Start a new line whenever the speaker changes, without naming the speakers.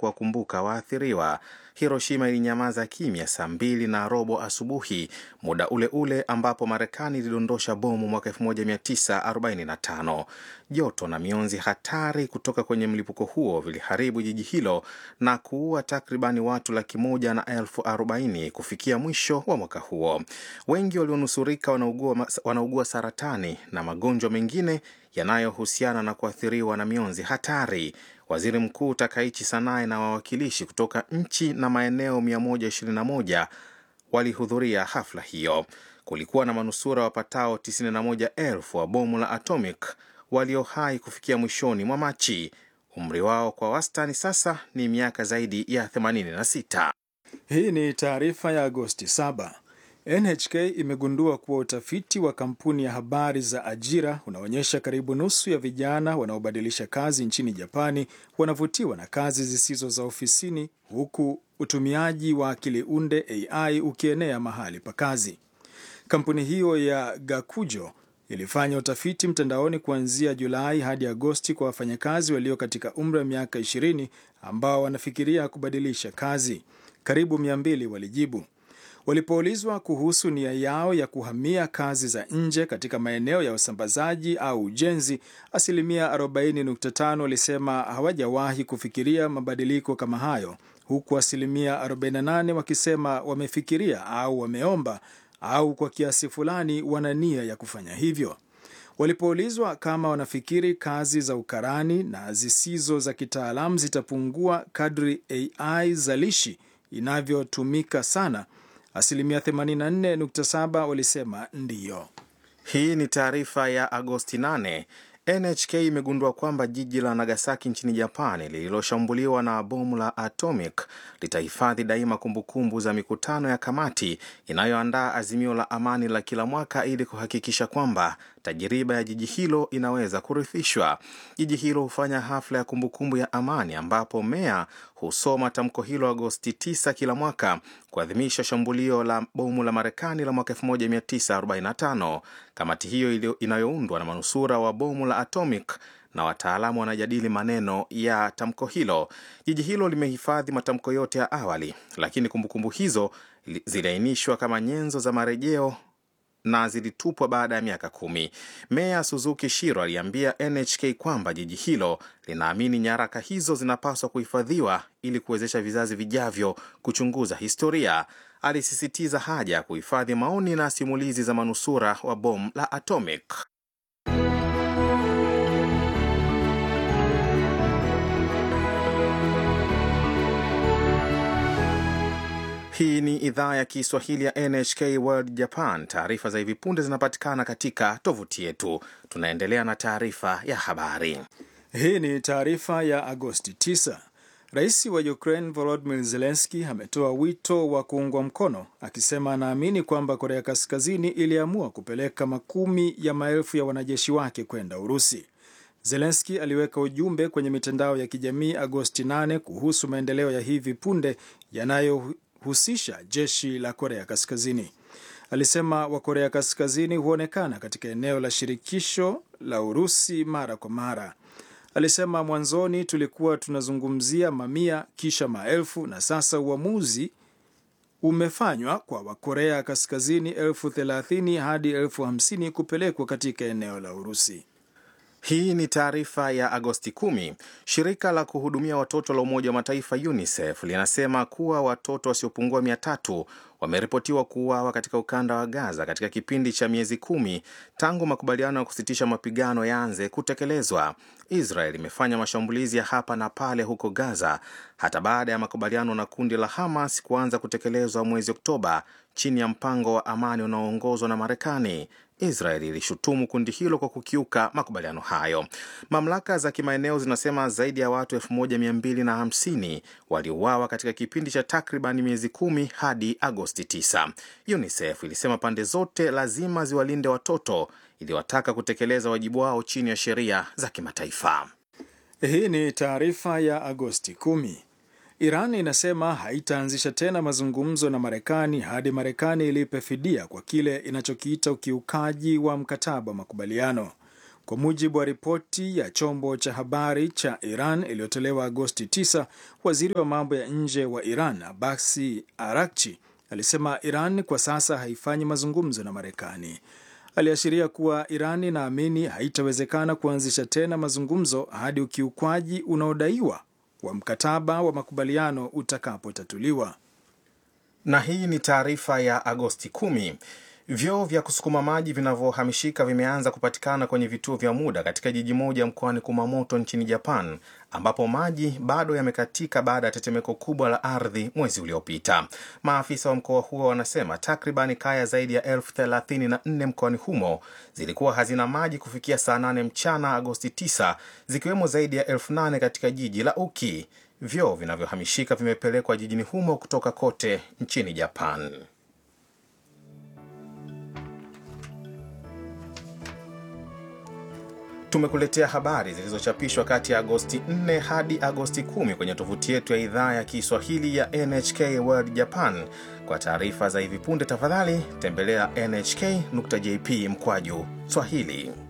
kuwakumbuka waathiriwa. Hiroshima ilinyamaza kimya saa mbili na robo asubuhi, muda ule ule ambapo Marekani ilidondosha bomu mwaka 1945. Joto na mionzi hatari kutoka kwenye mlipuko huo viliharibu jiji hilo na kuua takribani watu laki moja na elfu arobaini kufikia mwisho wa mwaka huo. Wengi walionusurika wanaugua, wanaugua saratani na magonjwa mengine yanayohusiana na kuathiriwa na mionzi hatari. Waziri Mkuu Takaichi Sanae na wawakilishi kutoka nchi na maeneo 121 walihudhuria hafla hiyo. Kulikuwa na manusura wapatao 91,000 wa bomu la atomic walio hai kufikia mwishoni mwa Machi. Umri wao kwa wastani sasa ni miaka zaidi ya 86.
Hii ni taarifa ya Agosti 7. NHK imegundua kuwa utafiti wa kampuni ya habari za ajira unaonyesha karibu nusu ya vijana wanaobadilisha kazi nchini Japani wanavutiwa na kazi zisizo za ofisini, huku utumiaji wa akili unde AI ukienea mahali pa kazi. Kampuni hiyo ya Gakujo ilifanya utafiti mtandaoni kuanzia Julai hadi Agosti kwa wafanyakazi walio katika umri wa miaka 20 ambao wanafikiria kubadilisha kazi. Karibu 200 walijibu. Walipoulizwa kuhusu nia yao ya kuhamia kazi za nje katika maeneo ya usambazaji au ujenzi, asilimia 40.5 walisema hawajawahi kufikiria mabadiliko kama hayo, huku asilimia 48 wakisema wamefikiria au wameomba au kwa kiasi fulani wana nia ya kufanya hivyo. Walipoulizwa kama wanafikiri kazi za ukarani na zisizo za kitaalamu zitapungua kadri AI zalishi inavyotumika sana, asilimia 84.7 walisema ndiyo.
Hii ni taarifa ya Agosti 8. NHK imegundua kwamba jiji la Nagasaki nchini Japani lililoshambuliwa na bomu la atomic litahifadhi daima kumbukumbu za mikutano ya kamati inayoandaa azimio la amani la kila mwaka ili kuhakikisha kwamba tajiriba ya jiji hilo inaweza kurithishwa. Jiji hilo hufanya hafla ya kumbukumbu ya amani ambapo meya husoma tamko hilo Agosti 9 kila mwaka kuadhimisha shambulio la bomu la Marekani la mwaka 1945. Kamati hiyo inayoundwa na manusura wa bomu la atomic na wataalamu wanajadili maneno ya tamko hilo. Jiji hilo limehifadhi matamko yote ya awali, lakini kumbukumbu hizo ziliainishwa kama nyenzo za marejeo na zilitupwa baada ya miaka kumi. Meya Suzuki Shiro aliambia NHK kwamba jiji hilo linaamini nyaraka hizo zinapaswa kuhifadhiwa ili kuwezesha vizazi vijavyo kuchunguza historia. Alisisitiza haja ya kuhifadhi maoni na simulizi za manusura wa bomu la atomic. Hii ni idhaa ya Kiswahili ya NHK World Japan. Taarifa za hivi punde zinapatikana katika tovuti yetu. Tunaendelea na taarifa ya habari.
Hii ni taarifa ya Agosti 9. Rais wa Ukraine Volodymyr Zelensky ametoa wito wa kuungwa mkono, akisema anaamini kwamba Korea Kaskazini iliamua kupeleka makumi ya maelfu ya wanajeshi wake kwenda Urusi. Zelensky aliweka ujumbe kwenye mitandao ya kijamii Agosti 8 kuhusu maendeleo ya hivi punde yanayo husisha jeshi la Korea Kaskazini. Alisema Wakorea Kaskazini huonekana katika eneo la shirikisho la Urusi mara kwa mara. Alisema mwanzoni tulikuwa tunazungumzia mamia, kisha maelfu, na sasa uamuzi umefanywa kwa Wakorea Kaskazini elfu thelathini hadi elfu hamsini kupelekwa katika eneo la Urusi.
Hii ni taarifa ya Agosti 10. Shirika la kuhudumia watoto la Umoja wa Mataifa UNICEF linasema kuwa watoto wasiopungua mia tatu wameripotiwa kuuawa katika ukanda wa Gaza katika kipindi cha miezi kumi tangu makubaliano ya kusitisha mapigano yaanze kutekelezwa. Israel imefanya mashambulizi ya hapa na pale huko Gaza hata baada ya makubaliano na kundi la Hamas kuanza kutekelezwa mwezi Oktoba chini ya mpango wa amani unaoongozwa na Marekani. Israel ilishutumu kundi hilo kwa kukiuka makubaliano hayo. Mamlaka za kimaeneo zinasema zaidi ya watu 1250 waliuawa katika kipindi cha takriban miezi kumi hadi Agosti 9. UNICEF ilisema pande zote lazima ziwalinde watoto, iliwataka kutekeleza wajibu wao chini ya sheria za kimataifa.
Hii ni taarifa ya Agosti 10. Iran inasema haitaanzisha tena mazungumzo na Marekani hadi Marekani ilipe fidia kwa kile inachokiita ukiukaji wa mkataba wa makubaliano. Kwa mujibu wa ripoti ya chombo cha habari cha Iran iliyotolewa Agosti 9, waziri wa mambo ya nje wa Iran Abasi Arakchi alisema Iran kwa sasa haifanyi mazungumzo na Marekani. Aliashiria kuwa Iran inaamini haitawezekana kuanzisha tena mazungumzo hadi ukiukwaji unaodaiwa wa mkataba wa makubaliano utakapotatuliwa.
Na hii ni taarifa ya Agosti 10. Vyoo vya kusukuma maji vinavyohamishika vimeanza kupatikana kwenye vituo vya muda katika jiji moja mkoani Kumamoto nchini Japan, ambapo maji bado yamekatika baada ya tetemeko kubwa la ardhi mwezi uliopita. Maafisa wa mkoa huo wanasema takribani kaya zaidi ya elfu thelathini na nne mkoani humo zilikuwa hazina maji kufikia saa 8 mchana Agosti 9, zikiwemo zaidi ya elfu nane katika jiji la Uki. Vyoo vinavyohamishika vimepelekwa jijini humo kutoka kote nchini Japan. Tumekuletea habari zilizochapishwa kati ya Agosti 4 hadi Agosti 10 kwenye tovuti yetu ya idhaa ya Kiswahili ya NHK World Japan. Kwa taarifa za hivi punde, tafadhali tembelea nhk.jp mkwaju Swahili.